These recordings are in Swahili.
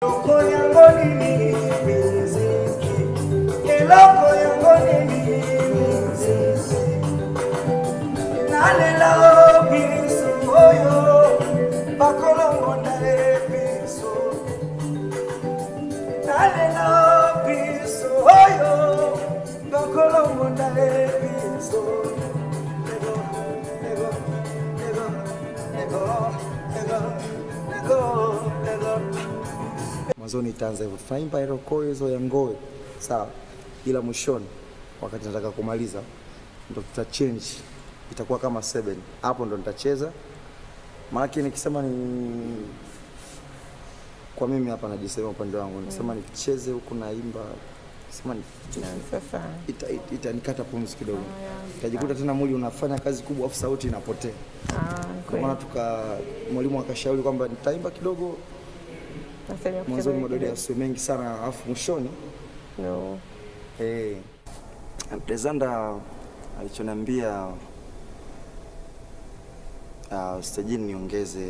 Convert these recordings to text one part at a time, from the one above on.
Eloko yango nini miziki Eloko yango nini miziki Nalela biso oyo bakolongonda ye biso Nalela biso oyo bakolongonda ye biso Nego, nego, nego, nego, nego, nego, nego mwanzoni itaanza hivyo, tunaimba iloko hizo ya ngoe sawa, ila mwishoni wakati nataka kumaliza ndo tuta change, itakuwa kama seven. Hapo ndo nitacheza, maanake nikisema ni kwa mimi hapa najisema upande wangu, nikisema nicheze huku naimba sema ni Sasa ita- ita- itanikata pumzi kidogo, itajikuta tena mwili unafanya kazi kubwa, afu sauti inapotea. ah, Ndio kweli. maana tuka mwalimu akashauri kwamba nitaimba kidogo Nasema mwanzoni kucheza mwa dodi yasiwe mengi sana, alafu mwishoni no. Eh, Alexander alichoniambia uh, stejini niongeze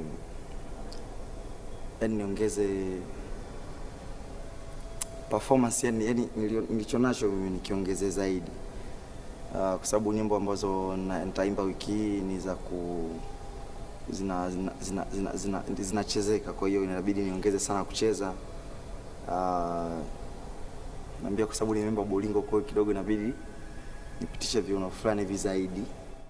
yani niongeze performance yani, yani nilio- nilichonacho mimi nikiongeze zaidi uh, kwa sababu nyimbo ambazo na- nitaimba wiki hii ni za ku zina zina zina zina, zina, zinachezeka kwa hiyo inabidi niongeze sana kucheza uh, naambia kwa sababu nimeimba bolingo kwa hiyo kidogo inabidi nipitishe viuno fulani hivi zaidi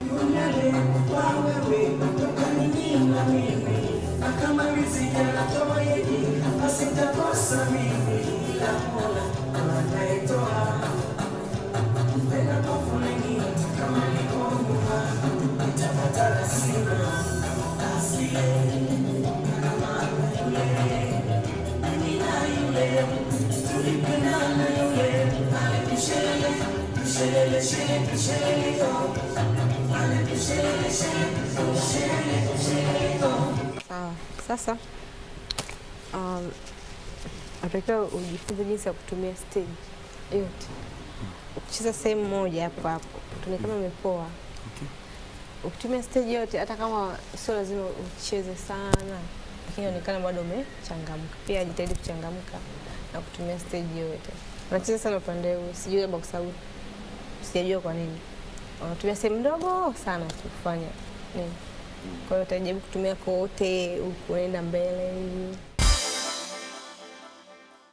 Sawa. Sasa um, natakiwa ujifunze jinsi ya kutumia stage yote. Ukicheza sehemu moja hapo hapo, utaona kama imepoa. Ukitumia stage yote, hata kama sio lazima ucheze sana, lakini inaonekana bado umechangamka. Pia jitahidi kuchangamka na kutumia stage yote. Unacheza sana upande huu, sijui labda kwa sababu sijajua kwa nini unatumia sehemu ndogo sana tu kufanya nini. Kwa hiyo utajaribu kutumia kote, unaenda mbele hivi